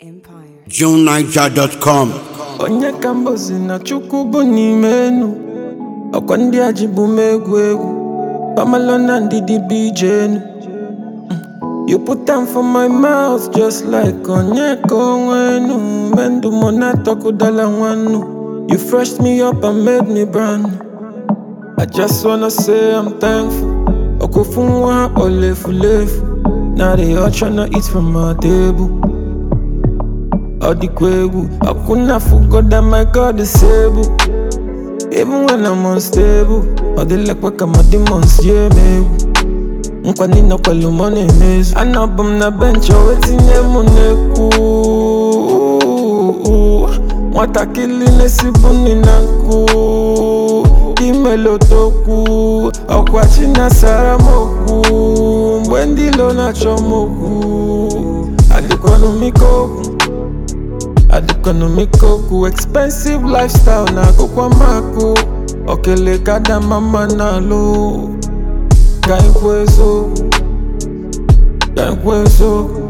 Empire. JuneNiger.com. onye ka mbozi na chukwu bụ n'ime enu ọkwa ndị a ji bụ m egwu egwu pamalo na ndidi bụ ije enu Mm. you put am for my mouth just like onye ka onwe enu mgbe ndụ mụ na-atọkụdala nwannu you freshed me up and made me brand new. I just wanna say I'm thankful okofu nwa olefulefu now they all tryna eat from my table All the kwegu, I couldn't have forgot my God is able. Even when I'm unstable, all the like work my demons, yeah, me. Nkwa nina kwa lumone mezu Anabum na bench, o etinye mu neku Nwatakili nesibu nina nku Imelo toku Ọkwa chinasara moku Mgbe ndị lo na-achọ moku Adịkwanụ mikoku adịkọnọmikoku expensive lifestyle na akụkwa makụ okele kada mama na alụ ka ikwu eziokwu ka ikwu eziokwu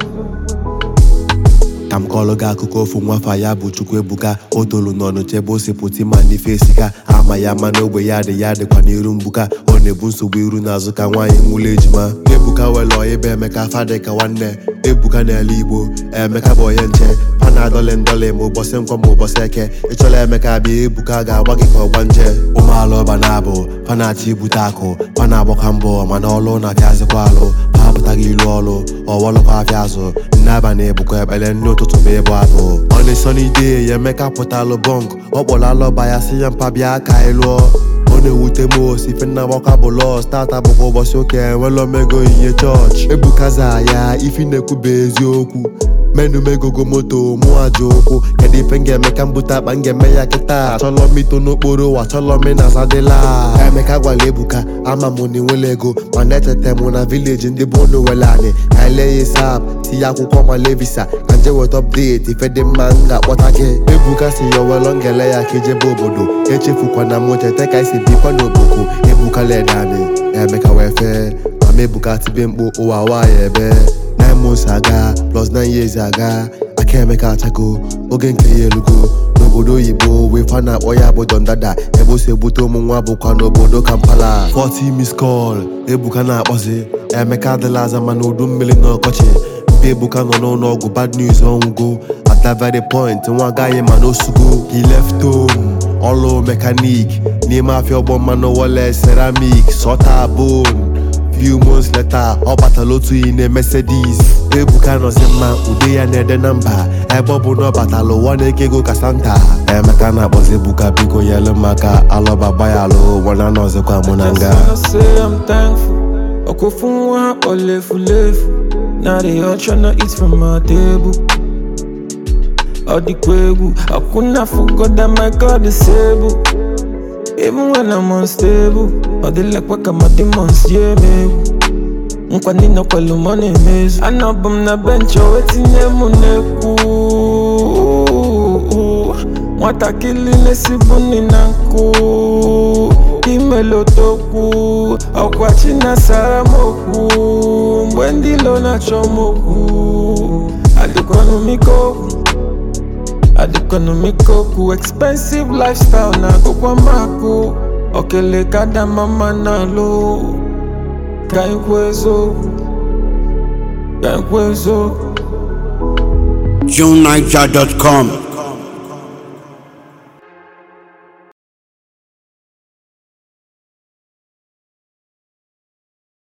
ka m kọọrọ gị akụkọ ofu nwafa ya bụ chukwu ebuka o tolu n'ọnụ chebe ose pụta ma n'ife esika ama ya ma n'ogbe ya dị ya dịkwa n'iru mgbuka ọ na-ebu nsogbu iru n'azụ ka nwaanyị nwụrụ ejima ebuka were ọyịba emeka fadị ka nwanne ebuka n'ala igbo emeka bụ onye nche pa na adọlị ndọlị ma ụbọchị nkwọ ma ụbọchị eke ịchọla emeka bịa ebuka ga-agba gị ka ọgba nje ụmụala ọba na-abụ pa na-achọ ibute akụ pa na-agbakwa mbọ mana ọlụ na-apịazịkwa alụ pa apụtaghị ilu ọlụ ọwọlụkwa afịa azụ nne abalị ebukọ ekpere nne ụtụtụ ma ịbụ abụ ọnị sọnide ya emeka pụtalụ bọnk ọ kpọrọ alọba ya si ya mpa bịa ka anyị lụọ ọ na-ewute m osi ife nna gbakwa bụ lọs tata bụkwa ụbọchị ụka enwela omego ihe chọọchị ebukaza ya ifi na-ekwuba eziokwu menu megogo moto mụ aja ụkwụ kedu ife m ga-eme ka m bute akpa m ga-eme ya kịta achọlọ m ito n'okporo ụwa achọlọ m na zadịla emeka gwara ebuka ama m na enwela ego mana etete m na vileji ndị bụ unu were anyị ka ele ya sap tinye akwụkwọ male visa ka nje weta ọpdeti ife dị mma m ga-akpọta gị ebuka si ya owelọ ngele ya ka ijebe obodo echefukwana m cheta ka esi bikwa n'oboku ebuka ledani emeka wee fee mama ebuka tibe mkpu ụwa nwaanyị ebe nine months aga plus nine years aga aka emeka achago oge nke ya elugo n'obodo oyibo wee fa na-akpọ ya bụ dondada ebe o si ebute ụmụ nwa bụkwa n'obodo kampala 40 miss call ebuka na-akpọzi emeka adịla aza mana udu mmiri na ọkọchị mpe ebuka nọ n'ụlọ ọgwụ bad news ọnwụgo at that very point nwa agaghị ma n'osugo he left home ọlụ mekanik n'ime afịa ọgbọ mmanụ wọle ceramic sọta bone few months later ọ batala otu iyi na Mercedes ebuka nọzi mma ude ya na-ede na mba ebe ọ bụ na ọ batala ụwa na-eke ego ka santa emeka na-akpọzi ebuka biko nyelu maka alọba gbayalụ wana nọzikwa mụ na Just nga wanna say I'm thankful okofu nwa olefulefu now they all tryna eat from my table all the kwegu I couldn't have forgot that my God is able Even when I'm unstable All the like work my demons, yeah, me Nkwa nina kwa lumone mezu Anabum na bench, o etinye mu neku Nwatakili nesibu nina nku Imelo toku Ọkwa chinasara moku Mgbe ndị lo na-achọ moku Adịkwanụ mikoku adịkọnọmikoku expensive lifestyle na akụkwa makụ okele kada mama na alụ ka ikwu eziokwu ka ikwu eziokwu JuneNiger.com.